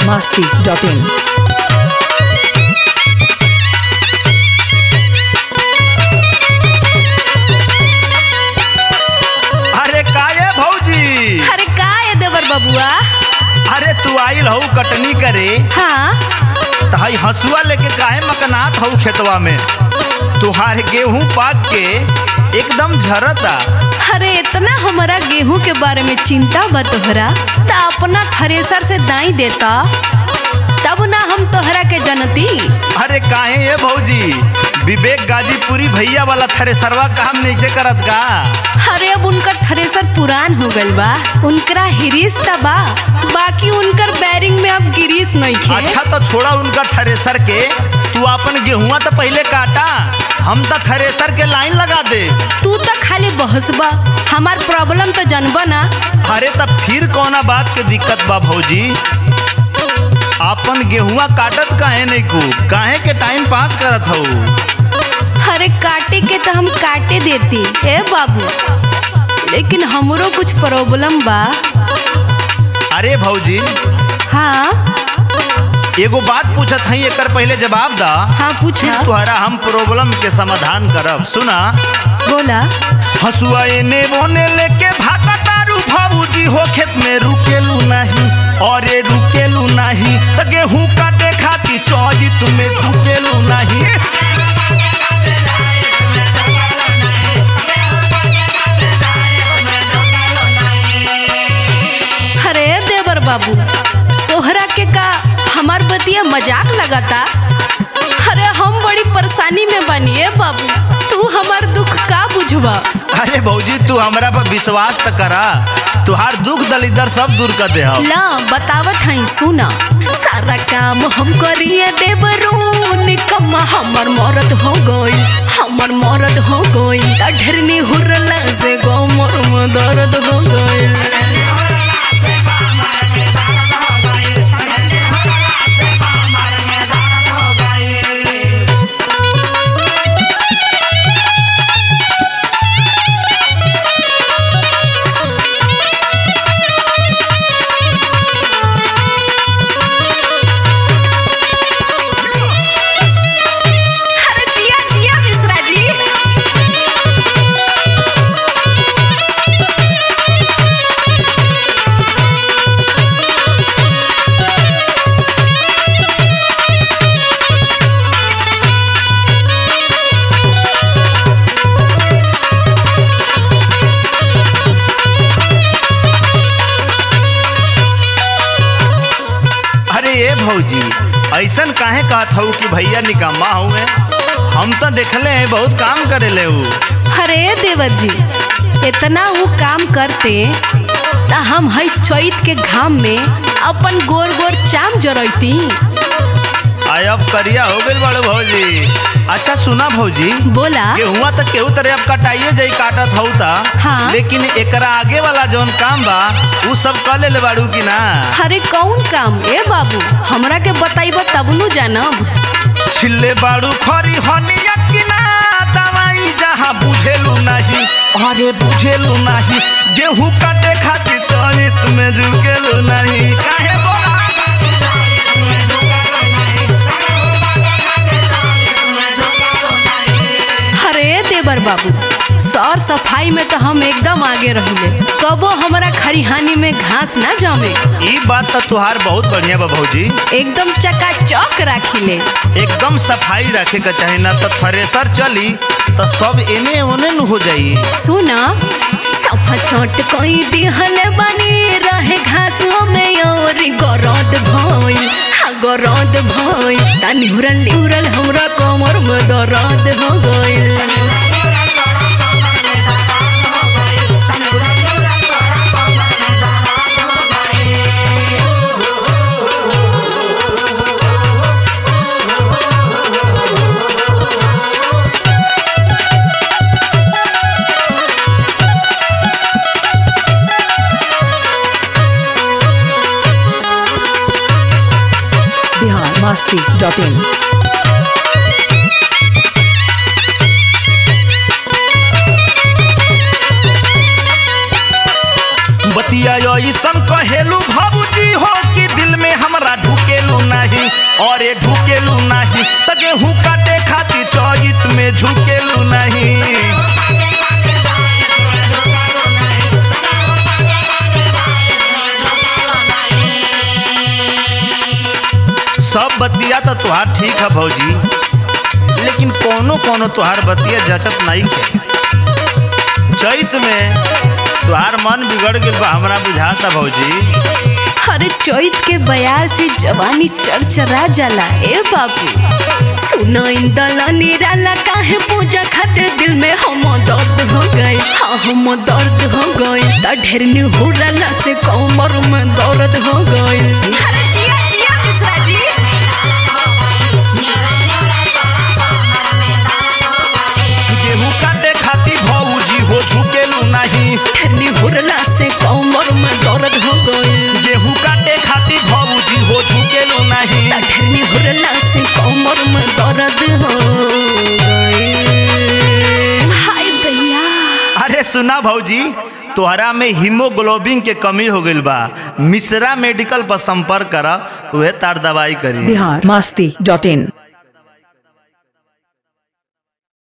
masti.in. अरे काये भौजी अरे का है देवर बबुआ अरे तू आइल हऊ कटनी करे हाँ त हई हसुआ लेके काहे मकनात हऊ खेतवा में तुहार गेहूं पाक के एकदम झरता अरे इतना हमारा गेहूं के बारे में चिंता बा तोहरा त अपना थ्रेसर से दाई देता तब ना हम तोहरा के जनती अरे काहे ये भौजी विवेक गाजीपुरी भैया वाला थ्रेसरवा काम नहीं करत का अरे अब उनकर थ्रेसर पुरान हो गइल बा उनकरा हिरीस त बा बाकी उनकर बैरिंग में अब गिरीस नहीं खे अच्छा तो छोड़ा उनका थ्रेसर के तू अपन गेहुआ तो पहले काटा हम तो थ्रेसर के लाइन लगा दे तू तो खाली बहसबा हमार प्रॉब्लम तो जनबा ना अरे तब फिर कौना बात के दिक्कत बा भौजी अपन गेहुआ काटत काहे नहीं को काहे के टाइम पास करत हऊ अरे काटे के तो हम काटे देती ए बाबू लेकिन हमरो कुछ प्रॉब्लम बा अरे भौजी हाँ एगो बात पूछत हई एकर पहले जवाब दा हाँ पूछा तुहरा हम प्रॉब्लम के समाधान करब सुना बोला हसुआ एने बोने लेके भागतारू भाबूजी हो खेत में रुकेलू नहीं अरे रुकेलू नहीं त गेहूं काटे खाती चौजित में झुकेलू नहीं अरे देवर बाबू तोहरा के का हमार बतिया मजाक लगाता अरे हम बड़ी परेशानी में बनिए बाबू तू हमार दुख का बुझवा अरे भौजी तू हमरा पर विश्वास त करा तुहार दुख दलिदर सब दूर कर दे हम ला बतावत हई सुना सारा काम हम करिए देवरून कम्मा हमर मरद हो गई हमर मरद हो गई त ढेरनी हुरला से गो मोर में दर्द हो गई अरे जिया जिया मिश्रा जी अरे ए भौजी ऐसन काहे कहत हऊ कि भैया निकम्मा हुए हम तो देखले हैं बहुत काम करेले ऊ अरे देवर जी इतना वो काम करते त हम हई चैत के घाम में अपन गोर गोर चाम जरैती आय अब करिया हो गइल बड़े भौजी अच्छा सुना भौजी बोला गेहुआ तो केहू तरह अब कटाइए जाई काटत हऊ ता हाँ। लेकिन एकरा आगे वाला जौन काम बा ऊ सब कर ले बाड़ू की ना अरे कौन काम ए बाबू हमरा के बताइब तब नु जानब छिल्ले बाड़ू खरी हनिया की ना दवाई जहाँ बुझेलू नहीं अरे बुझेलू नहीं गेहूं काटे खातिर चरित में झुकेलू नहीं काहे बोला अरे देवर बाबू सौर सफाई में तो हम एकदम आगे रहिले कबो हमरा खरिहानी में घास ना जमे ई बात तो तुहार बहुत बढ़िया बा भौजी एकदम चकाचौक राखिले एकदम सफाई रखे के चाही ना तो थ्रेसर चली तो सब एने ओने न हो जाई सुना सफा छोट कोई दिहल बनी रहे घासों में और गरद भइल हा गरद भइल ता निहुरल निहुरल हमरा कमर में दर्द हो गइल Bihar masti.in. बतिया ऐसन कहेलू भाबूजी हो कि दिल में में हमरा ढुकेलू नहीं और ये ढुकेलू नहीं त गेहूं काटे खातिर चौजित में झुकेलू नहीं सब बतिया तो तुहार ठीक है भौजी लेकिन कोनो कोनो तुहार बतिया जचत नहीं है चैत में तुहार मन बिगड़ गइल बा हमरा बुझाता भौजी अरे चैत के बयार से जवानी चरचरा जाला ए बाबू सुनो इन दला निराला काहे पूजा खातिर दिल में हम दर्द हो गई हाँ हम दर्द हो गई त ढेर निहुरला से कमर में दर्द हो गई अरे जिया जिया मिश्रा जी गेहूं काटे खातिर भौजी हो झुकेलू नहीं ढेर निहुरला से कमर में दर्द हो गई गेहूं काटे खातिर भौजी हो झुकेलू नहीं त ढेर निहुरला से कमर में दर्द हो गई हाय भैया अरे सुना भौजी तोहरा में हीमोग्लोबिन के कमी हो गइल बा मिश्रा मेडिकल पर संपर्क कर उहे तार दवाई करी बिहार मस्ती डॉट इन